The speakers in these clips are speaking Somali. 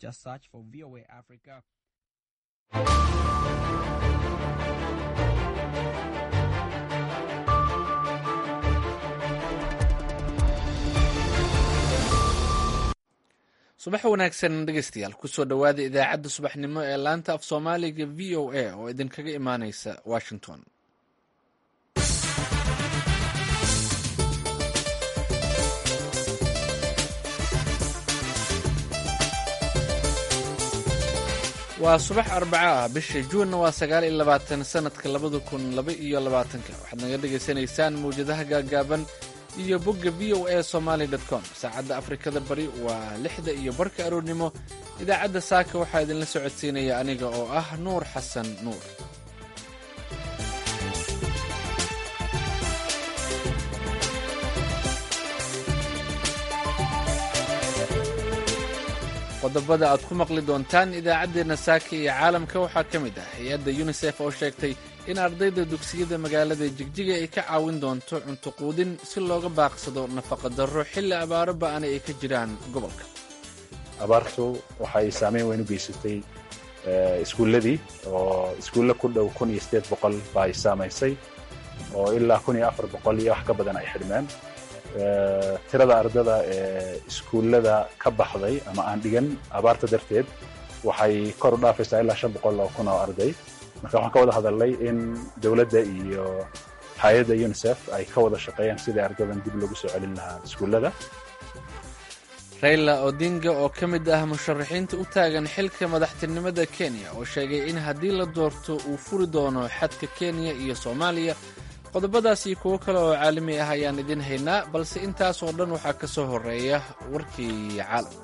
Just search for VOA Africa. subax wanaagsan dhegeystayaal kusoo dhowaada idaacadda subaxnimo ee laanta af soomaaliga v o a oo idinkaga imaaneysa washington waa subax arbaco ah bisha juunna waa sagaal iyo labaatan sanadka labada kun laba iyo labaatanka waxaad naga dhagaysanaysaan mawjadaha gaagaaban iyo bogga v o a somaly com saacadda afrikada bari waa lixda iyo barka aroornimo idaacadda saaka waxaa idinla socodsiinaya aniga oo ah nuur xasan nuur qodobada aad ku maqli doontaan idaacaddeenna saaka iyo caalamka waxaa ka mid ah hay-adda yunisef oo sheegtay in ardayda dugsiyada magaalada jigjiga ay ka caawin doonto cunto quudin si looga baaqsado nafaqa darro xilli abaaro ba'ana ay ka jiraan gobolka abaartu waxay saameyn weyn u geysatay iskuulladii oo iskuulle ku dhow kun iyo sideed boqol ba ay saamaysay oo ilaa kun iyo afar boqol iyo wax ka badan ay xidhmeen tirada ardada ee iskuullada ka baxday ama aan dhigan abaarta darteed waxay kor u dhaafaysaa ilaa shan boqol oo kun oo arday marka waxaan ka wada hadalnay in dowladda iyo hay-adda unisef ay ka wada shaqeeyaan sidii ardadan dib loogu soo celin lahaa iskuullada rayla odinga oo ka mid ah musharaxiinta u taagan xilka madaxtinimada kenya oo sheegay in haddii la doorto uu furi doono xadka kenya iyo soomaaliya qodobadaas iyo kuwo kale oo caalami ah ayaan idin haynaa balse intaasoo dhan waxaa ka soo horeeya warkii caalamka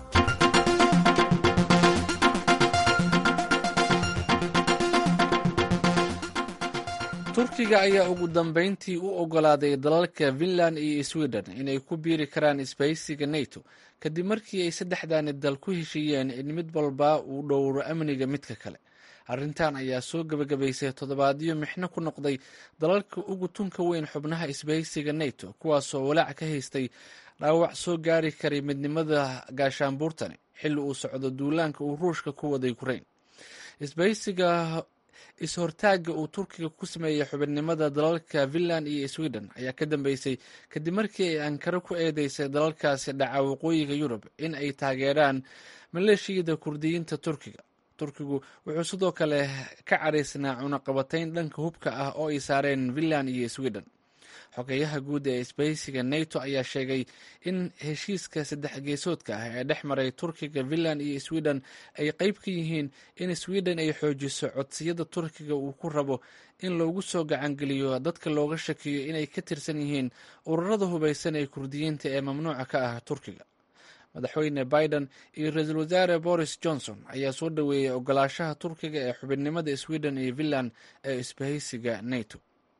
turkiga ayaa ugu dambeyntii u ogolaaday dalalka finland iyo sweden inay ku biiri karaan isbahaysiga nato kadib markii ay saddexdaani dal ku heshiiyeen in mid walba uu dhowro amniga midka kale arrintan ayaa soo gebagabaysay toddobaadyo mixno ku noqday dalalka ugu tunka weyn xubnaha isbahaysiga nato kuwaasoo walaac ka haystay dhaawac soo gaari karay midnimada gaashaanbuurtani xilli uu socdo duulaanka uu ruushka ku waday ukrain isbahaysiga is-hortaagga uu turkiga ku sameeyey xubinnimada dalalka finland iyo sweden ayaa ka dambeysay kadib markii ay ankaro ku eedeysay dalalkaasi dhaca waqooyiga yurub in ay taageeraan maleeshiyada kurdiyiinta turkiga turkigu wuxuu sidoo kale ka caraysnaa cunaqabatayn dhanka hubka ah oo ay saareen finland iyo sweden xogeyaha guud ee isbahaysiga nato ayaa sheegay in heshiiska saddex geesoodka ah ee dhex maray turkiga finland iyo sweden ay qeyb ka yihiin in sweden ay xoojiso codsiyada turkiga uu ku rabo in loogu soo gacangeliyo dadka looga shakiyo inay ka tirsan yihiin ururada hubaysan ee kurdiyiinta ee mamnuuca ka ah turkiga madaxweyne biden iyo ra-iisul wasaare boris johnson ayaa soo dhoweeyey ogolaashaha turkiga ee xubinnimada sweden iyo finland ee isbahaysiga nato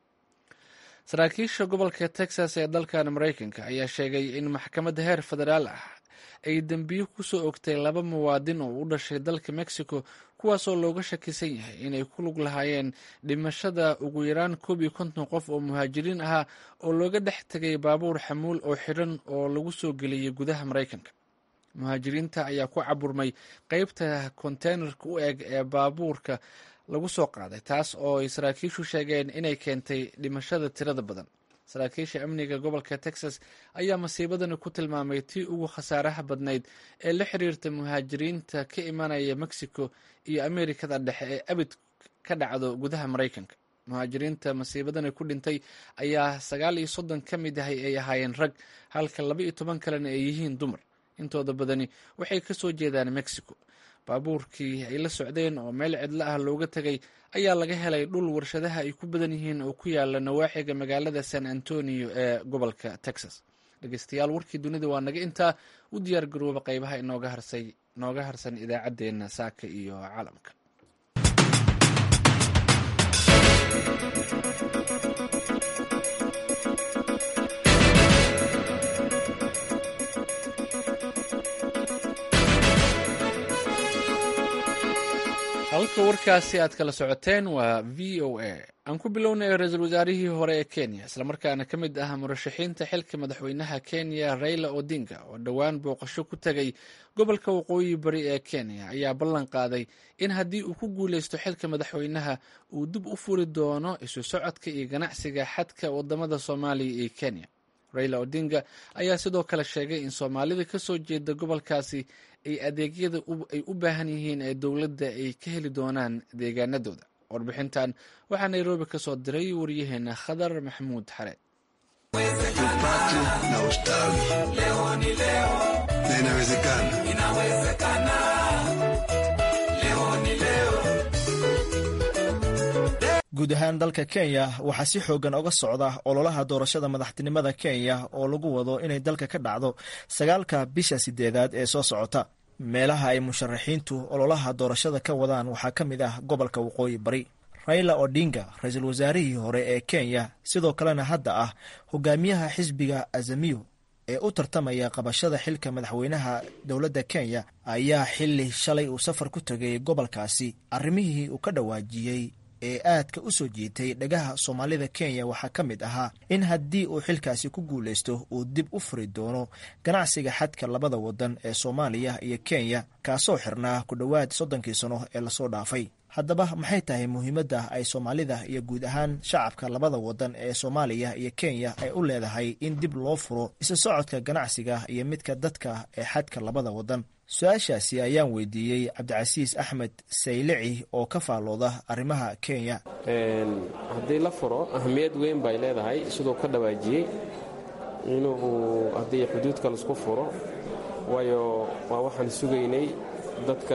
saraakiisha gobolka texas ee dalkan maraykanka ayaa sheegay in maxkamadda heer federaal ah ay dembiyo kusoo ogtay laba muwaadin oo u dhashay dalka mexico kuwaasoo looga shakisan yahay inay ku lug lahaayeen dhimashada ugu yaraan koob iyo konton qof oo muhaajiriin ahaa oo looga dhex tegay baabuur xamuul oo xidhan oo lagu soo geliyey gudaha maraykanka muhaajiriinta ayaa ku caburmay qeybta konteynerka u eg ee baabuurka lagu soo qaaday taas oo ay saraakiishu sheegeen inay keentay dhimashada tirada badan saraakiisha amniga gobolka texas ayaa masiibadani ku tilmaamay tii ugu khasaaraha badnayd ee la xiriirta muhaajiriinta ka imanaya mexico iyo amerikada dhexe ee abid ka dhacdo gudaha maraykanka muhaajiriinta masiibadani ku dhintay ayaa sagaal iyo soddon ka mid ahay ay ahaayeen rag halka laba iyo toban kalena ay yihiin dumar intooda badani waxay ka soo jeedaan mexico baabuurkii ay la socdeen oo meel cidlo ah looga tegay ayaa laga helay dhul warshadaha ay ku badan yihiin oo ku yaala nawaaxiga magaalada san antonio ee gobolka texas dhegeystayaal warkii dunida waa naga intaa u diyaar garooba qeybaha inooga harsay nooga harsan idaacaddeenna saaka iyo caalamka halka warkaasi aad kala socoteen waa v o a aan ku bilownay ra-iisul wasaarihii hore ee kenya islamarkaana ka mid ah murashaxiinta xilka madaxweynaha kenya raila odinga oo dhowaan booqasho ku tegay gobolka waqooyi bari ee kenya ayaa ballan qaaday in haddii uu ku guuleysto xilka madaxweynaha uu dib u furi doono isu socodka iyo ganacsiga xadka wadamada soomaaliya iyo kenya raila odinga ayaa sidoo kale sheegay in soomaalida kasoo jeeda gobolkaasi ay adeegyada ay u baahan yihiin ee dowladda ay ka heli doonaan deegaanadooda warbixintan waxaa nairobi ka soo diray waryaheena khadar maxamuud xareed na ustawi na inawezekana guud ahaan dalka kenya waxaa si xoogan oga socda ololaha doorashada madaxtinimada kenya oo lagu wado inay dalka ka dhacdo sagaalka bisha sideedaad ee soo socota meelaha ay musharaxiintu ololaha doorashada ka wadaan waxaa ka mid ah gobolka waqooyi bari raila odinga ra-iisul wasaarihii hore ee kenya sidoo kalena hadda ah hogaamiyaha xisbiga azamiyo ee u tartamaya qabashada xilka madaxweynaha dowladda kenya ayaa xili shalay uu safar ku tegay gobolkaasi arrimihii uu ka dhawaajiyey ee aadka u soo jiitay dhagaha soomaalida kenya waxaa ka mid ahaa in haddii uu xilkaasi ku guulaysto uu dib u furi doono ganacsiga xadka labada wadan ee soomaaliya iyo kenya kaasoo xirnaa ku dhowaad soddonkii sano ee lasoo dhaafay haddaba maxay tahay muhiimadda ay soomaalida iyo guud ahaan shacabka labada wadan ee soomaaliya iyo kenya ay u leedahay in dib loo furo isu socodka ganacsiga iyo midka dadka ee xadka labada wadan su-aashaasi ayaan weydiiyey cabdicasiis axmed saylici oo ka faallooda arrimaha kenya haddii la furo ahamiyad weyn bay leedahay siduu ka dhawaajiyey inuu haddii xuduudka laisku furo waayo waa waxaan sugaynay dadka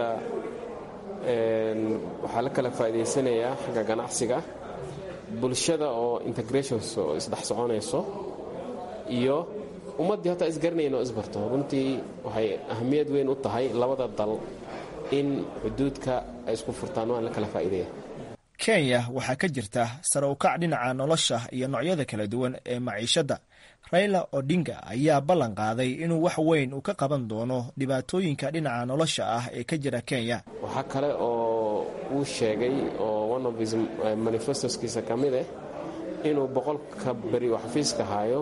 waxaa la kala faa'idaysanayaa xagga ganacsiga bulshada oo integrations oo isdhex soconayso iyo ummaddii hataa isgaranayn oo isbarto runtii waxay ahamiyad weyn u tahay labada dal in xuduudka ay isku furtaan waan la kala faa'iidaya kenya waxaa ka jirta sare ukac dhinaca nolosha iyo noocyada kala duwan ee maciishadda raila odinga ayaa ballan qaaday inuu wax weyn uu ka qaban doono dhibaatooyinka dhinaca nolosha ah ee ka jira kenya waxaa kale oo uu sheegay oo one of his manifestoskiisa ka mid ah inuu boqolka beri oo xafiiska hayo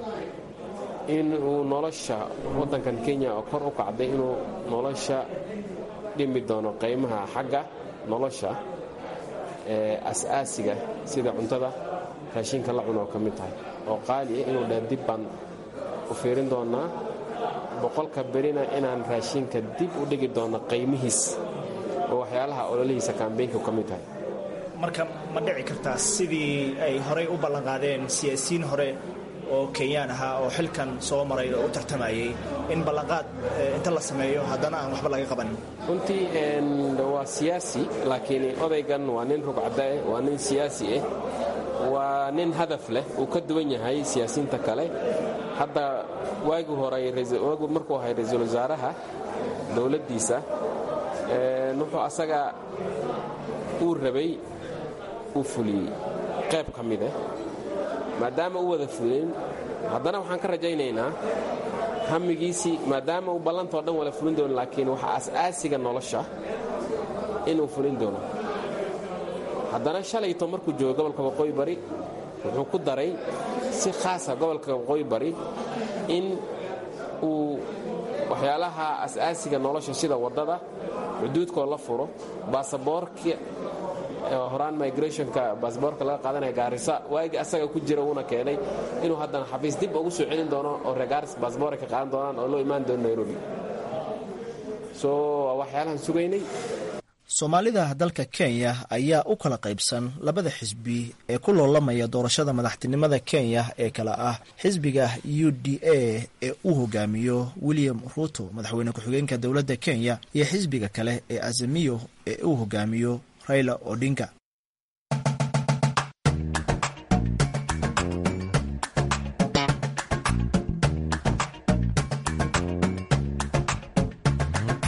in uu nolosha waddankan kenya oo kor u kacday inuu nolosha dhimi doono qiimaha xagga nolosha ee as-aasiga sida cuntada raashinka la cuno oo ka mid tahay oo qaali ah inuu dheh dib baan u fiirin doonaa boqolka berina inaan raashinka dib u dhigi doono qiimihiis oo waxyaalaha ololihiisa kambeynka ka mid tahay marka ma dhici kartaa sidii ay horey u ballanqaadeen siyaasiyiin hore oo kenyaan ahaa oo xilkan soo maray oo u tartamayay in ballanqaad inta la sameeyo haddana aan waxba laga qabanin runtii waa siyaasi laakiin odaygan waa nin rugcadaeh waa nin siyaasi ah waa nin hadaf leh uu ka duwan yahay siyaasiyiinta kale hadda waagi hore waagu markuu ahay ra-iisul wasaaraha dowladdiisa wuxuu asaga uu rabay uu fuliyey qayb ka mid ah maadaama u wada fulin haddana waxaan ka rajaynaynaa hamigiisii maadaama uu ballantao dhan wala fulin doono laakiin waxa as-aasiga nolosha inuu fulin doono haddana shalayto markuu joogo gobolka waqooyi bari wuxuu ku daray si khaasa gobolka waqooyi bari in uu waxyaalaha as-aasiga nolosha sida waddada xuduudkoo la furo baasaboorka horaan migrationka baasboorka laga qaadanaya gaarisa waagii asaga ku jira uuna keenay inuu haddana xafiis dib ugu soo celin doono oo reer gaaris baasboor ay ka qaadan doonaan oo loo imaan doono nairobi so waa waxyaalahan sugaynay soomaalida dalka kenya ayaa u kala qaybsan labada xisbi ee ku loolamaya doorashada madaxtinimada kenya ee kale ah xisbiga u d a ee uu hogaamiyo william ruto madaxweyne ku-xigeenka dowladda kenya iyo xisbiga kale ee azamiyo ee uu hogaamiyo raila odinga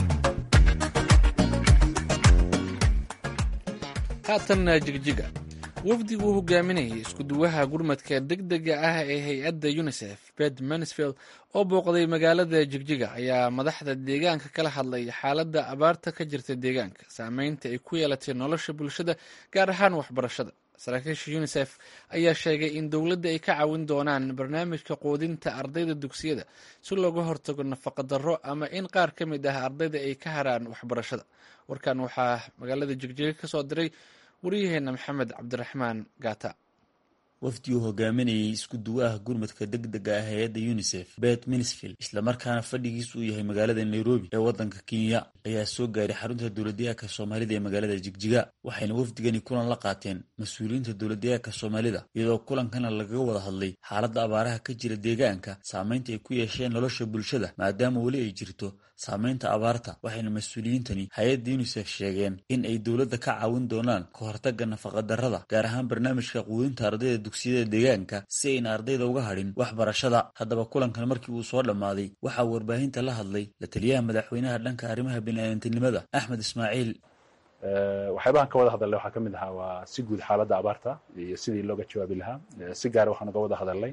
haatan jigjiga wafdigu uu hogaaminayay iskuduwaha gurmadka degdega ah ee hay-adda unisef bed mansfield oo booqday magaalada jigjiga ayaa madaxda deegaanka kala hadlay xaaladda abaarta ka jirta deegaanka saameynta ay ku yeelatay nolosha bulshada gaar ahaan waxbarashada saraakiisha unisef ayaa sheegay in dowladda ay ka caawin doonaan barnaamijka quudinta ardayda dugsiyada si looga hortago nafaqadarro ama in qaar ka mid ah ardayda ay ka haraan waxbarashada warkan waxaa magaalada jigjiga ka soo diray waryaheena maxamed cabdiraxmaan gaata wafdi uu hogaaminayay isku duwaha gurmadka degdega ah hay-adda unisef bet minsfield islamarkaana fadhigiis uu yahay magaalada nairobi ee waddanka kenya ayaa soo gaaray xarunta dowladyahanka soomaalida ee magaalada jigjiga waxayna wafdigani kulan la qaateen mas-uuliyiinta dowladyahanka soomaalida iyadoo kulankana lagaga wada hadlay xaaladda abaaraha ka jira deegaanka saamaynta ay ku yeesheen nolosha bulshada maadaama weli ay jirto saamaynta abaarta waxayna mas-uuliyiintani hay-adda unisef sheegeen in ay dowladda ka caawin doonaan ka hortagga nafaqadarrada gaar ahaan barnaamijka quudinta ardayda dugsiyada deegaanka si ayna ardayda uga hadhin waxbarashada haddaba kulankan markii uu soo dhammaaday waxaa warbaahinta la hadlay la taliyaha madaxweynaha dhanka arrimaha biniaadantinimada axmed ismaaciil waxyaabahan ka wada hadalnay waxaa ka mid ahaa waa si guud xaaladda abaarta iyo sidii looga jawaabi lahaa si gaara waxaan uga wada hadalnay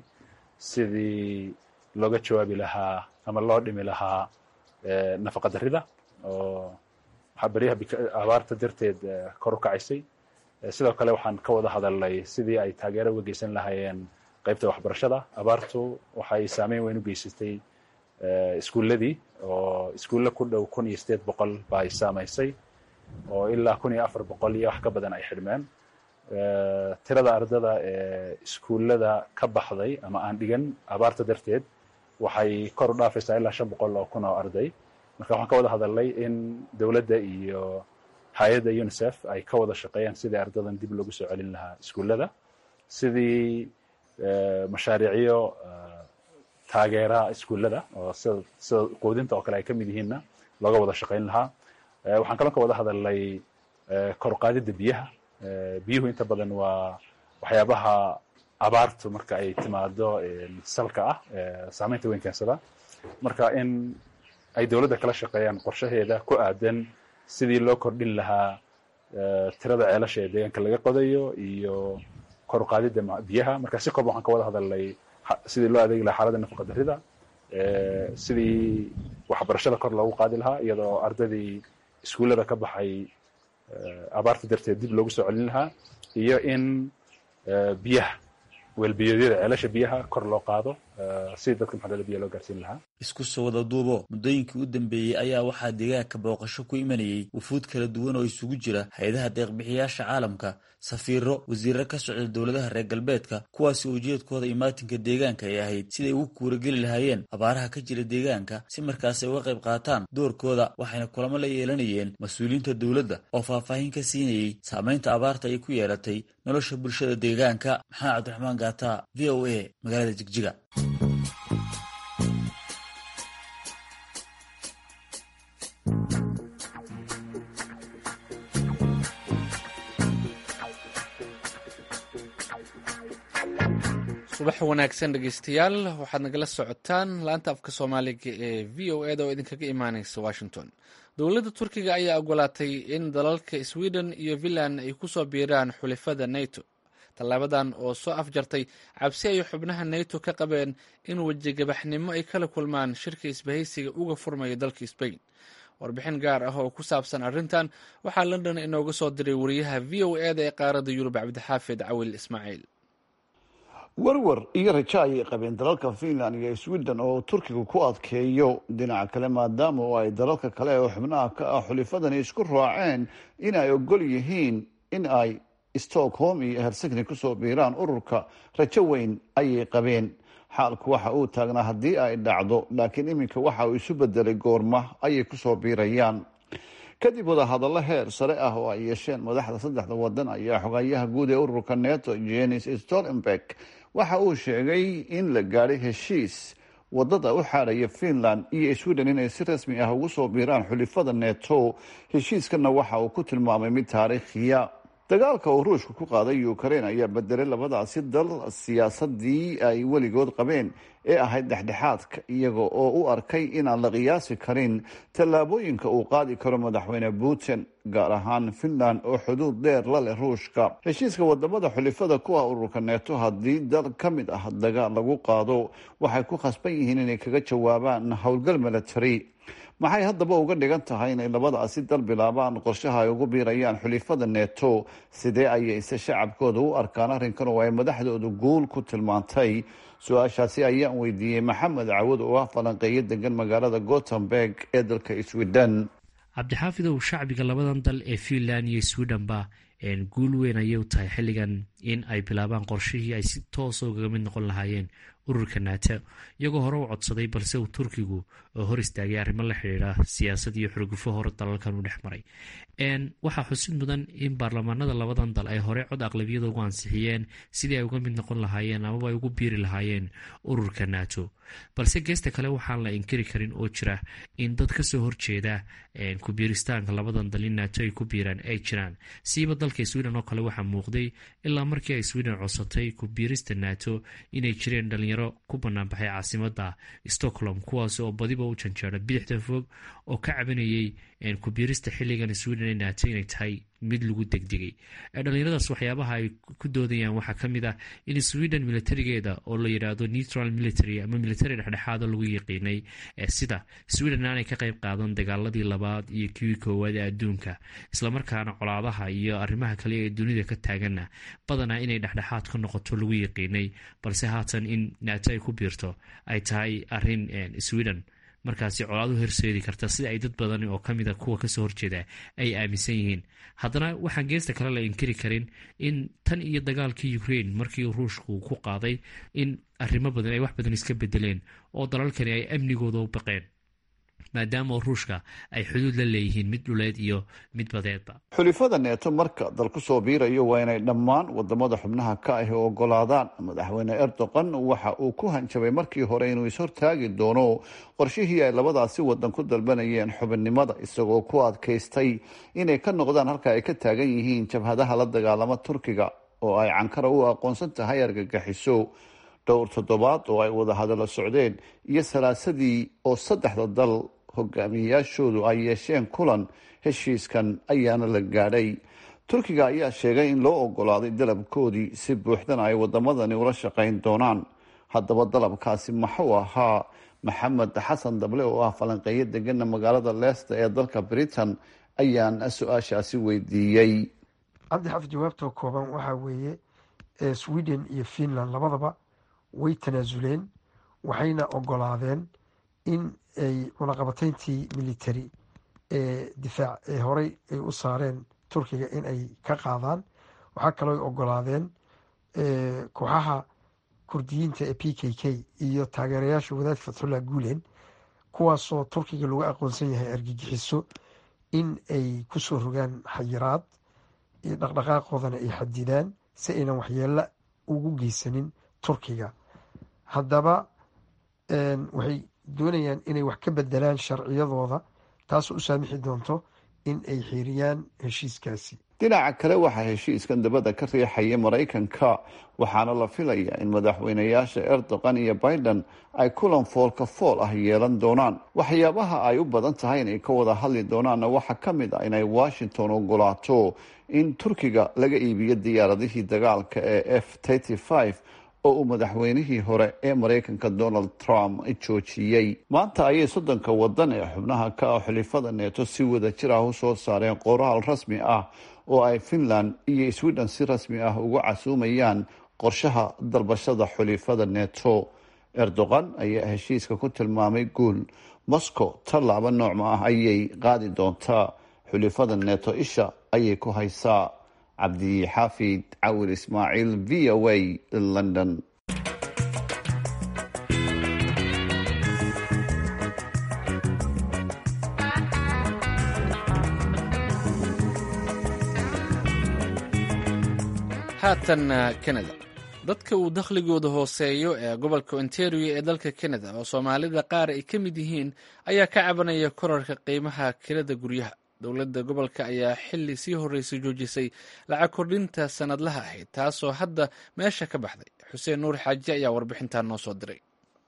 sidii looga jawaabi lahaa ama loo dhimi lahaa nafaqa darrida oo waxaa beryaha abaarta darteed kor u kacaysay sidoo kale waxaan ka wada hadalnay sidii ay taageero uga geysan lahaayeen qaybta waxbarashada abaartu waxay saameyn weyn u geysatay iskuulladii oo iskuulle ku dhow kun iyo sideed boqol ba ay saamaysay oo ilaa kun iyo afar boqol iyo wax ka badan ay xidhmeen tirada ardada ee iskuullada ka baxday ama aan dhigan abaarta darteed waxay kor u dhaafaysaa ilaa shan boqol oo kun oo arday marka waxaan ka wada hadalnay in dowladda iyo hay-adda unisef ay ka wada shaqeeyaan sidii ardadan dib loogu soo celin lahaa iskuullada sidii mashaariicyo taageera iskuullada oo sida sida quudinta oo kale ay ka mid yihiinna looga wada shaqayn lahaa waxaan kaloo ka wada hadalnay kor qaadidda biyaha biyuhu inta badan waa waxyaabaha abaartu marka ay timaado salka ah saameynta weyn keensada marka in ay dowladda kala shaqeeyaan qorshaheeda ku aadan sidii loo kordhin lahaa tirada ceelasha ee deegaanka laga qodayo iyo kor qaadidda biyaha marka si kooban waxaan ka wada hadalnay sidii loo adeegi lahaa xaaladda nafaqa darrida sidii waxbarashada kor loogu qaadi lahaa iyadoo ardadii iskuullada ka baxay abaarta darteed dib loogu soo celin lahaa iyo in biyaha weelbiyoodyada ceelasha biyaha kor loo qaado si dadka maxalada biya loo gaarsiin lahaa isku soo wada duubo muddooyinkii u dambeeyey ayaa waxaa deegaanka booqasho ku imanayey wufuud kala duwan oo isugu jira hay-adaha deeqbixiyaasha caalamka safiiro wasiirro ka socda dowladaha reer galbeedka kuwaasi ujeedkooda imaatinka deegaanka ay ahayd siday ugu kuurageli lahaayeen abaaraha ka jira deegaanka si markaas ay uga qayb qaataan doorkooda waxayna kulamo la yeelanayeen mas-uuliyiinta dowladda oo faahfaahin ka siinayey saamaynta abaarta ay ku yeelatay nolosha bulshada deegaanka maxamed cabdiraxmaan gaata v o a magaalada jigjiga subax wanaagsan dhegeystayaal waxaad nagala socotaan laanta afka soomaaliga ee v o eda oo idinkaga imaaneysa washington dowladda turkiga ayaa ogolaatay in dalalka sweden iyo finland ay kusoo biiraan xulifada nato tallaabadan oo soo afjartay cabsi ay xubnaha nato ka qabeen in wejigabaxnimo ay kala kulmaan shirka isbahaysiga uga furmaya dalka sbain warbixin gaar ah oo ku saabsan arrintan waxaa london inooga soo diray wariyaha v o eda ee qaaradda yurub cabdixaafid cawil ismaaciil warwar iyo rajo ayay qabeen dalalka finland iyo sweden oo turkiga ku adkeeyo dhinaca kale maadaama oo ay dalalka kale oo xubnaha ka ah xulifadani isku raaceen in ay ogol yihiin in ay stockholm iyo helsinki kusoo biiraan ururka rajo weyn ayay qabeen xaalku waxa uu taagnaa haddii ay dhacdo laakiin iminka waxa uu isu bedelay goorma ayay kusoo biirayaan kadib wadahadallo heer sare ah oo ay yeesheen madaxda saddexda wadan ayaa xogayaha guud ee ururka neto jenis stoltenberg waxa uu sheegay in la gaadhay heshiis wadada u xaadhaya finland iyo sweden inay si rasmi ah ugu soo biiraan xulifada neto heshiiskana waxa uu ku tilmaamay mid taariikhiya dagaalka uu ruushka ku qaaday ukrain ayaa bedelay labadaasi dal siyaasadii ay weligood qabeen ee ahayd dhexdhexaadka iyaga oo u arkay inaan la qiyaasi karin tallaabooyinka uu qaadi karo madaxweyne putin gaar ahaan finland oo xuduud dheer la leh ruushka heshiiska wadamada xulifada ku ah ururka neeto haddii dal ka mid ah dagaal lagu qaado waxay ku khasban yihiin inay kaga jawaabaan howlgal military maxay haddaba uga dhigan tahay inay labadaasi dal bilaabaan qorshaha ay ugu biirayaan xulifada neto sidee ayayse shacabkooda u arkaan arrinkan oo ay madaxdoodu guul ku tilmaantay su-aashaasi ayaan weydiiyey maxamed cawad oo ah falanqeeyo degan magaalada gotemburg ee dalka sweden cabdixaafidow shacbiga labadan dal ee finland iyo swedhenba guul weyn ayay u tahay xilligan in ay bilaabaan qorshihii ay si toosa ugaga mid noqon lahaayeen ururka nato iyagoo hore u codsaday balse uu turkigu oo hor istaagay arrimo la xidhiidha siyaasad iyo xurgufo hore dalalkan u dhex maray waxaa xusid mudan in baarlamaanada labadan dal ay hore cod aqlabiyada ugu ansixiyeen sidii ay uga mid noqon lahaayeen amaba ay ugu biiri lahaayeen ururka nato balse geesta kale waxaan la inkiri karin oo jira in dad kasoo horjeeda kubiiristaanka labadan dal in nato ay ku biiraan ay jiraan siiba dalka sweden oo kale waxaa muuqday ilaa markii ay sweden codsatay kubiirista nato inay jireen dhalinyaro ku banaanbaxay caasimada stockholm kuwaas oo badiba u janjeera bidixda fog oo ka cabanayay kubiirista xiligan sweden ee nato inay tahay mid lagu degdegay dhalinyaradaas waxyaabaha ay ku doodayaan waxaa kamid ah in sweden militarigeeda oo la yidhaahdo neutral military ama military dhexdhexaado lagu yaqiinay sida sweden aanay ka qayb qaadan dagaaladii labaad iyo kiwii koowaad ee adduunka islamarkaana colaadaha iyo arrimaha kale ee dunida ka taaganna badanaa inay dhexdhexaad ka noqoto lagu yaqiinay balse haatan in nato ay ku biirto ay tahay arin sweden markaasi colaadu horseedi karta sida ay dad badan oo kamida kuwa kasoo horjeeda ay aaminsan yihiin haddana waxaan geesta kale la inkiri karin in tan iyo dagaalkii ukraine markii ruushku ku qaaday in arrimo badan ay wax badan iska bedeleen oo dalalkani ay amnigooda u baqeen maadaama ruushka ay xuduud la leeyihiin mid dhuleed iyo mid badeedba xulifada neeto marka dal ku soo biirayo waa inay dhammaan wadamada xubnaha ka ahi ogolaadaan madaxweyne erdogan waxa uu ku hanjabay markii hore inuu ishortaagi doono qorshihii ay labadaasi wadan ku dalbanayeen xubinnimada isagoo ku adkaystay inay ka noqdaan halka ay ka taagan yihiin jabhadaha la dagaalama turkiga oo ay cankara u aqoonsan tahay argagixiso dhowr toddobaad oo ay wada hadallo socdeen iyo salaasadii oo saddexda dal hogaamiyeyaashoodu ay yeesheen kulan heshiiskan ayaana la gaadhay turkiga ayaa sheegay in loo ogolaaday dalabkoodii si buuxdana ay wadamadani ula shaqayn doonaan haddaba dalabkaasi maxuu ahaa maxamed xasan dable oo ah falanqeeyo degana magaalada leesta ee dalka britain ayaan su-aashaasi weydiiyey cabdi xafid jawaabtoo kooban waxaa weeye sweden iyo finland labadaba way tanaasuleen waxayna ogolaadeen in ay cunaqabatayntii military ee difaac ee horey ay u saareen turkiga in ay ka qaadaan waxaa kaloo ogolaadeen kooxaha kurdiyiinta ee p k k iyo taageerayaasha wadaad fatxullah guulen kuwaasoo turkiga lagu aqoonsan yahay argagixiso in ay kusoo rogaan xayiraad iyo dhaqdhaqaaqoodana ay xadidaan si aynan waxyeelo ugu geysanin turkiga haddaba waxay doonayaan inay wax ka bedelaan sharciyadooda taasoo u saamixi doonto in ay xiiriyaan heshiiskaasi dhinaca kale waxaa heshiiskan dabadda ka riixaya maraykanka waxaana la filayaa in madaxweynayaasha erdogan iyo biden ay kulan foolka fool ah yeelan doonaan waxyaabaha ay u badan tahay inay ka wada hadli doonaanna waxaa ka mid ah inay washington ogolaato in turkiga laga iibiyo diyaaradihii dagaalka ee f oo uu madaxweynihii hore ee maraykanka donald trump joojiyey maanta ayay soddonka wadan ee xubnaha ka ah xulifada neeto si wada jir ah usoo saareen qoraal rasmi ah oo ay finland iyo sweden si rasmi ah ugu casuumayaan qorshaha dalbashada xulifada neto erdogan ayaa heshiiska ku tilmaamay guul moscow tallaabo noocma ah ayay qaadi doontaa xulifada neto isha ayay ku haysaa cabdixaafid cawir ismaaciil v o a london haatan canada dadka uu dakhligooda hooseeyo ee gobolka ontario ee dalka canada oo soomaalida qaar ay ka mid yihiin ayaa ka cabanaya korarka qiimaha kirada guryaha dowladda gobolka ayaa xili sii horreysay joojisay lacag kordhinta sanadlaha ahayd taasoo hadda meesha ka baxday xuseen nuur xaaji ayaa warbixintan noo soo diray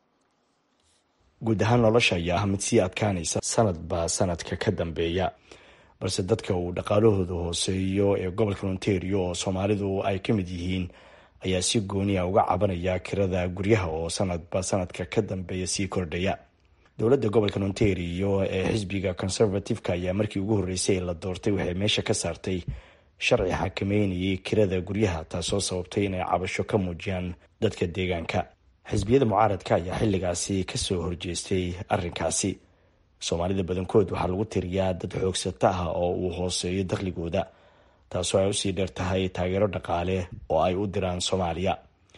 guud ahaan nolosha ayaa ah mid sii adkaanaysa sanadba sanadka ka dambeeya balse dadka uu dhaqaalahooda hooseeyo ee gobolka ontario oo soomaalidu ay ka mid yihiin ayaa si gooniya uga cabanaya kirada guryaha oo sanadba sanadka ka dambeeya sii kordhaya dowladda gobolka ontario ee xisbiga conservative-ka ayaa markii ugu horreysay la doortay waxay meesha ka saartay sharci xakameynayay kirada guryaha taasoo sababtay inay cabasho ka muujiyaan dadka deegaanka xisbiyada mucaaradka ayaa xilligaasi kasoo horjeestay arrinkaasi soomaalida badankood waxaa lagu tiriyaa dad xoogsata ah oo uu hooseeyo dakhligooda taasoo ay usii dheer tahay taageero dhaqaale oo ay u diraan soomaaliya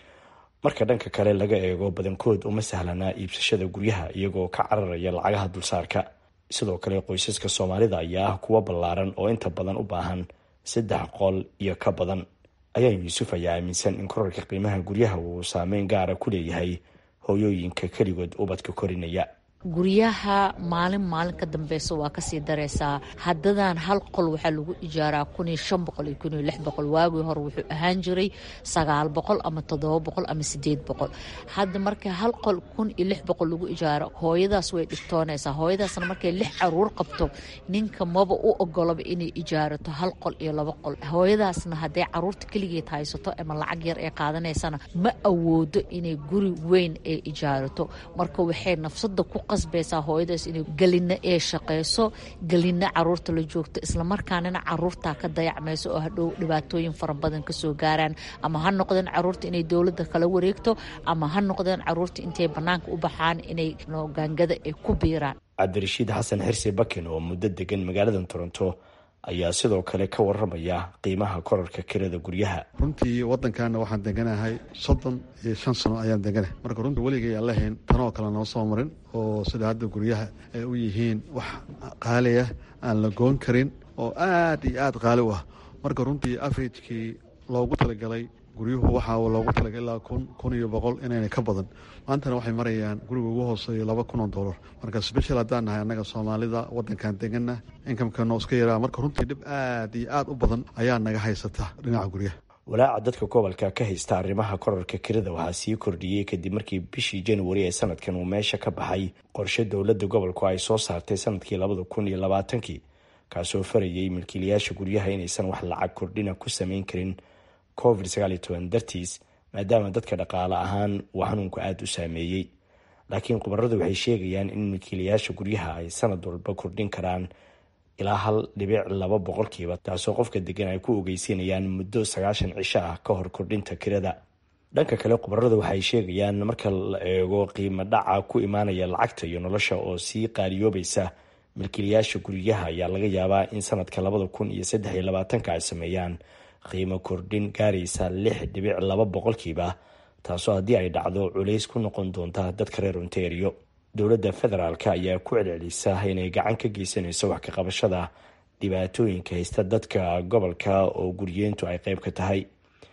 marka dhanka kale laga eego badankood uma sahlana iibsashada guryaha iyagoo ka cararaya lacagaha dulsaarka sidoo kale qoysaska soomaalida ayaa ah kuwo ballaaran oo inta badan u baahan saddex qol iyo ka badan ayaa yuusuf ayaa aaminsan in korarka qiimaha guryaha uu saameyn gaara ku leeyahay hooyooyinka keligood ubadka korinaya guryaha maalin maalin ka dambeysa waa kasii dareysaa haddadan hal qol waxaa lagu ijaaraa kun iyo shan boqol iyo kun iyo lix boqol waagii hore wuxuu ahaan jiray sagaal boqol ama toddoba boqol ama sideed boqol hadda marka hal qol kun iyo lix boqol lagu ijaaro hooyadaas way dhigtoonaysaa hooyadaasna markay lix caruur qabto ninka maba u ogolaba inay ijaarato hal qol iyo laba qol hooyadaasna hadday caruurta keligeed haysato ama lacag yar ee qaadanaysana ma awoodo inay guri weyn ee ijaarato marka waxay nafsada ku qasbaysaa hooyadaas inay gelina ee shaqeyso gelina caruurta la joogto islamarkaanina caruurtaa ka dayacmayso oo hadhow dhibaatooyin fara badan kasoo gaaraan ama ha noqdeen caruurta inay dowladda kala wareegto ama ha noqdeen caruurta intay banaanka u baxaan inay gaangada ay ku biiraan cabdirashiid xasan xirsi bakin oo muddo degan magaalada toronto ayaa sidoo kale ka waramaya qiimaha korarka kirada guryaha runtii wadankaana waxaan deganahay soddon iyo shan sano ayaan deganahay marka runtii weligay aan lahayn tanoo kale noo soo marin oo sida hadda guryaha ay u yihiin wax qaaliah aan la goon karin oo aad iyo aad qaali u ah marka runtii averagekii loogu talagalay guryuhu waxaa loogu talagalay ilaa kun kun iyo boqol inayna ka badan maantana waxay marayaan guriga ugu hooseeyo laba kun oo dollar marka special haddaan nahay annaga soomaalida wadankan degana inkamkano iska yaraa marka runtii dhib aad iyo aad u badan ayaa naga haysata dhinaca guryaha walaaca dadka gobolka ka haysta arrimaha korarka kirada waxaa sii kordhiyey kadib markii bishii januari ee sanadkan uu meesha ka baxay qorshe dowladda gobolku ay soo saartay sanadkii labada kun iyo labaatankii kaasoo farayay milkiilayaasha guryaha inaysan wax lacag kordhina ku samayn karin covid sagaal iyo toban dartiis maadaama dadka dhaqaale ahaan uu xanuunku aada u saameeyey laakiin khubaradu waxay sheegayaan in milkiilayaasha guryaha ay sanad walba kordhin karaan ilaa hal dhibic laba boqolkiiba taasoo qofka degan ay ku ogeysiinayaan muddo sagaashan cisho ah ka hor kordhinta kirada dhanka kale khubaradu waxay sheegayaan marka la eego qiimo dhaca ku imaanaya lacagta iyo nolosha oo sii qaaliyoobaysa milkiilayaasha guryaha ayaa laga yaabaa in sanadka labada kun iyo saddex iyo labaatanka ay sameeyaan qiimo kordhin gaaraysa lix dhibic laba boqolkiiba taasoo haddii ay dhacdo culays ku noqon doonta dadka reer ontario dowladda federaalk ayaa ku celcelisa inay gacan ka geysanayso wax ka qabashada dhibaatooyinka haysta dadka gobolka oo guryeyntu ay qayb ka tahay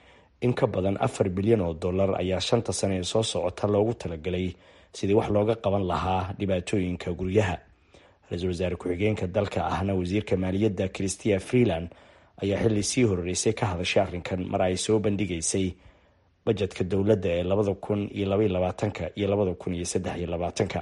in ka badan afar bilyan oo dollar ayaa shanta sane ee soo socota loogu talagalay sidii wax looga qaban lahaa dhibaatooyinka guryaha ra-iisul wasaare ku-xigeenka dalka ahna wasiirka maaliyadda christia freeland ayaa xilli sii horeysay ka hadashay arrinkan mar ay soo bandhigaysay bajetka dowladda ee labada kun iyo labaiyo labaatanka iyo labada kun iyo saddex iyo labaatanka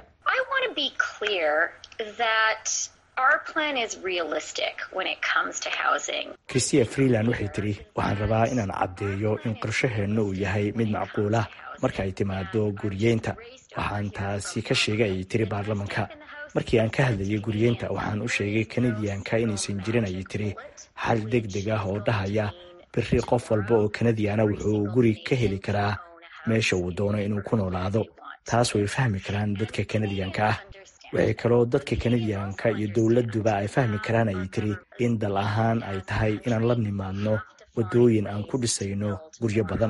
christia freeland waxay tiri waxaan rabaa inaan caddeeyo in qorshaheenna uu yahay mid macquulah marka ay timaado guryeynta waxaan taasi ka sheegay ayay tiri baarlamanka markii aan ka hadlayay guryeynta waxaan u sheegay kanadiyanka inaysan jirin ayay tiri xal deg deg ah oo dhahaya biri qof walba oo kanadiana wuxuu guri ka heli karaa meesha uu doono inuu ku noolaado taas way fahmi karaan dadka kanadiyanka ah waxay kaloo dadka kanadiyanka iyo dowladuba ay fahmi karaan ayay tiri in dal ahaan ay tahay inaan la nimaadno wadooyin aan ku dhisayno guryo badan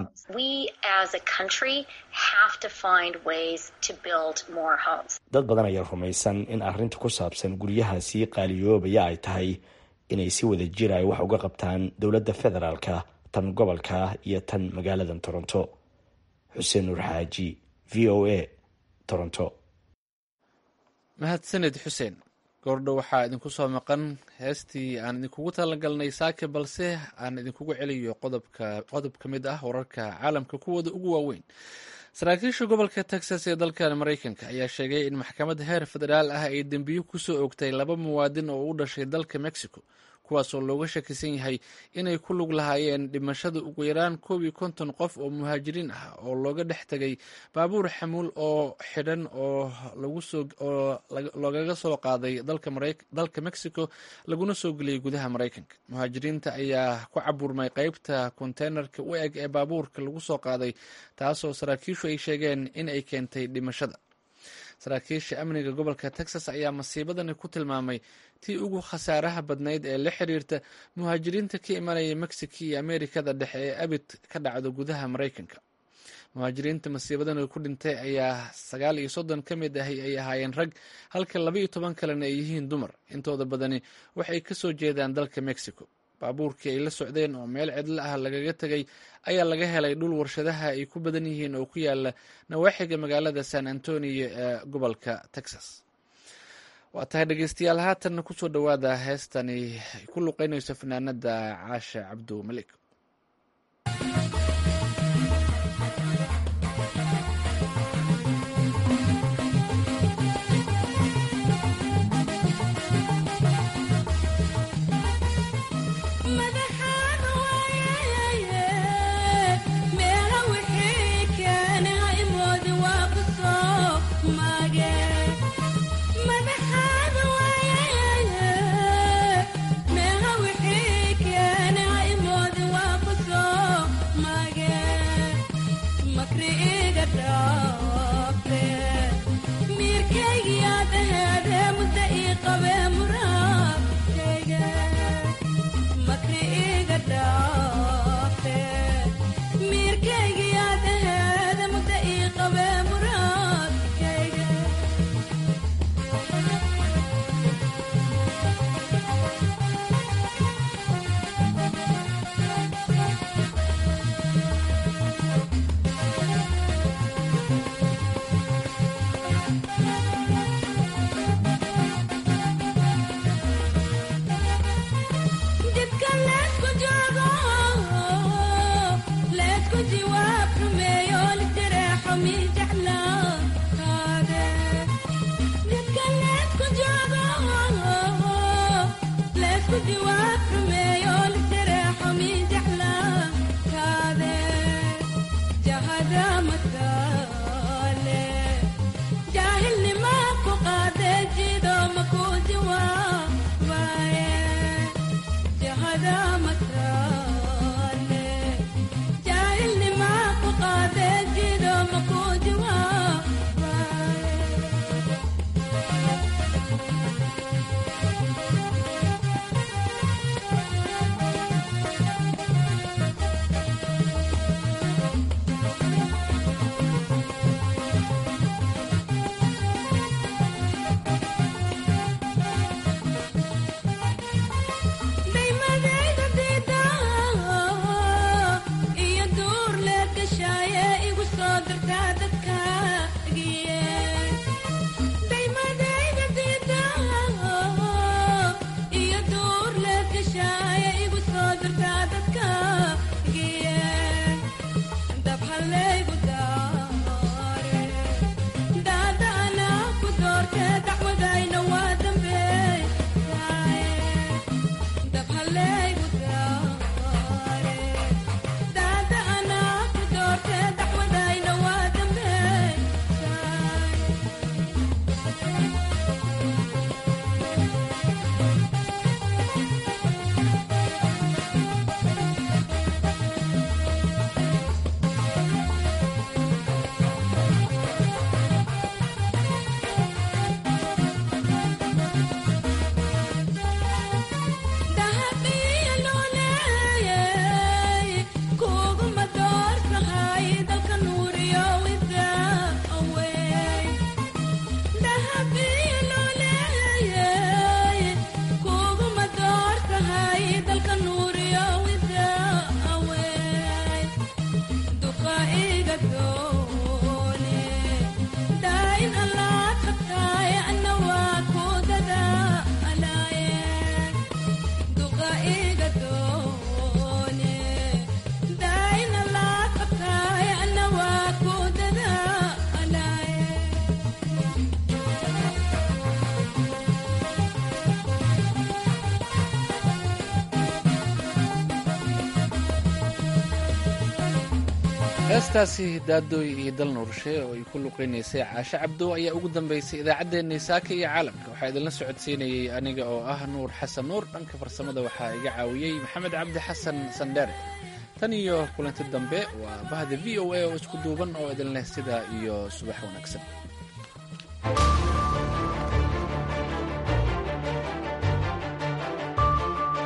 dad badan ayaa rumaysan in arrinta ku saabsan guryaha sii qaaliyoobaya ay tahay inay si wada jir ay wax uga qabtaan dowladda federaalka tan gobolka iyo tan magaalada toronto xuseen nuur xaaji v o a toronto mahadsaned xuseen goordho waxaa idinku soo maqan heestii aan idinkugu talagalnay saake balse aan idinkugu celiyo qodobka qodob ka mid ah wararka caalamka kuwooda ugu waaweyn saraakiisha gobolka texas ee dalkan maraykanka ayaa sheegay in maxkamad heer federaal ah ay dembiyo kusoo ogtay laba muwaadin oo u dhashay dalka mexico kuwaasoo looga shakisan yahay inay ku lug lahaayeen dhimashada ugu yaraan koob iyo konton qof oo muhaajiriin ah oo looga dhex tegay baabuur xamuul oo xidhan oo oo loogaga soo qaaday dalka mexico laguna soo geliyay gudaha maraykanka muhaajiriinta ayaa ku caburmay qeybta konteynerka u eg ee baabuurka lagu soo qaaday taasoo saraakiishu ay sheegeen in ay keentay dhimashada saraakiisha amniga gobolka texas ayaa masiibadani ku tilmaamay tii ugu khasaaraha badnayd ee la xiriirta muhaajiriinta ka imanaya mexico iyo amerikada dhexe ee abid ka dhacdo gudaha maraykanka muhaajiriinta masiibadani ku dhintay ayaa sagaal iyo soddon ka mid ahi ay ahaayeen rag halka laba iyo toban kalena ay yihiin dumar intooda badani waxay kasoo jeedaan dalka mexico baabuurkii ay la socdeen oo meel cidlo ah lagaga tegay ayaa laga helay dhul warshadaha ay ku badan yihiin oo ku yaala nawaaxiga magaalada san antonio ee gobolka texas waa tahay dhegeystayaal haatanna kusoo dhowaada heestani ay ku luqeynayso fanaanada caashe cabdu malik heestaasi daadooy iyo dal nuurshe oo ay ku luqeynaysay caashe cabdo ayaa ugu dambeysay idaacaddeenii saaka iyo caalamka waxaa idinla socodsiinayey aniga oo ah nuur xasan nuur dhanka farsamada waxaa iga caawiyey maxamed cabdi xasan sandheere tan iyo kulanti dambe waa bahda v o a oo isku duuban oo idin leh sidaa iyo subax wanaagsan